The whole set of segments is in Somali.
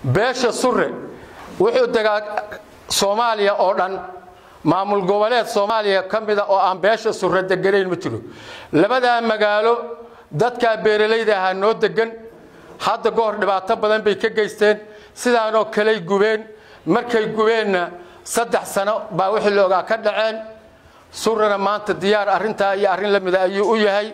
beesha sure wuxuu degaa soomaaliya oo dhan maamul goboleed soomaaliya ka mida oo aan beesha sure deganayn ma jiro labadaa magaalo dadkaa beeralayda ahaa noo degan hadda goor dhibaato badan bay ka geysteen sidaanoo kaley gubeen markay gubeenna saddex sano baa wixii la ogaa ka dhaceen surana maanta diyaar arrintaa iyo arrin la mida ayuu u yahay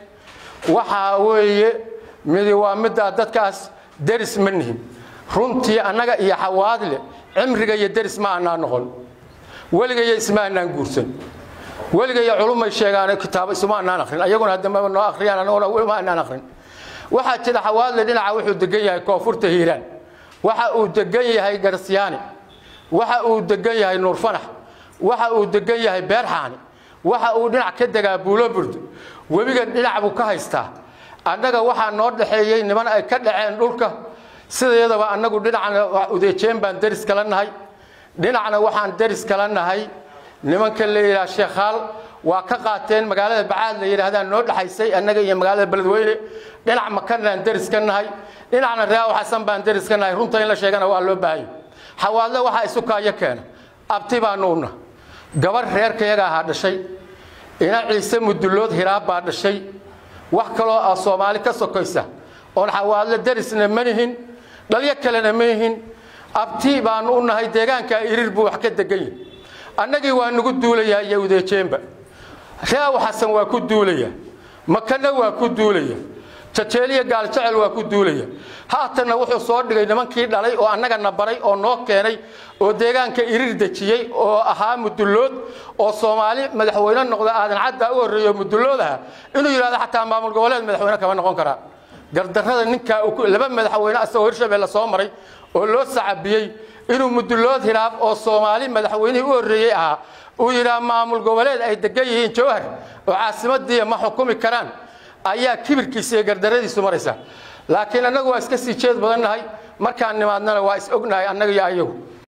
waxaa weeye midi waa middaa dadkaas deris ma nihin runtii annaga iyo xawaadle cimriga iyo deris ma aanaa noqon weligayo isma aanaan guursan weligayo culumay sheegaan kitaabo isuma aanaan akhrin ayaguna haddamaba noo akhriyaan annaguna ma aanaan akhrin waxaa jira xawaadle dhinaca wuxuu degan yahay koonfurta hiiraan waxa uu degan yahay garsyaani waxa uu degan yahay nuurfanax waxa uu degan yahay beerxaani waxa uu dhinac ka degaa buuloburd webiga dhinac buu ka haystaa annaga waxaa noo dhaxeeyey niman ay ka dhaceen dhulka sideedaba annagu dhinacna udeejeen baan deris kala nahay dhinacna waxaan deris kala nahay nimanka la yidhaha sheekhaal waa ka qaateen magaalada bacaad la yidhaahdaan noo dhaxaysay annaga iyo magaalada beledweyne dhinac makanaan deris ka nahay dhinacna raawo xasan baan deris ka nahay runta in la sheegana waa loo baahanya xawaadle waxaa isu kaayo keena abti baa nuuna gabar reerkayaga ahaa dhashay ina ciise mudullood hiraab baa dhashay wax kaloo ah soomaali ka sokaysa oon xawaadle derisna ma nihin dhalyo kalena ma nihin abti baanu u nahay deegaanka irir buu wax ka degan yahay annagii waa nagu duulayaa iyo udeejeenba raawo xasan waa ku duulaya makana waa ku duulaya jajeeliya gaaljecel waa ku duulaya haatanna wuxuu soo dhigay nimankii dhalay oo annagana baray oo noo keenay oo deegaanka irir dejiyey oo ahaa mudullood oo soomaali madaxweyne noqda aadan cadda u horreeyo mudullood aha inuu yidhahdo xataa maamul goboleed madaxweyne kama noqon karaa gardarrada ninkaa laba madaxweyne asagoo hirshabelle soo maray oo loo sacabiyey inuu mudullood hiraab oo soomaali madaxweynihii u horreeyey ahaa uu yidhaha maamul goboleed ay degan yihiin jawhar oo caasimadii ma xukumi karaan ayaa kibirkiisa iyo gardaradiisu maraysa laakiin annagu waa iska sii jeed badan nahay markaan nimaadnana waa is ognahay annaga iyo ayagu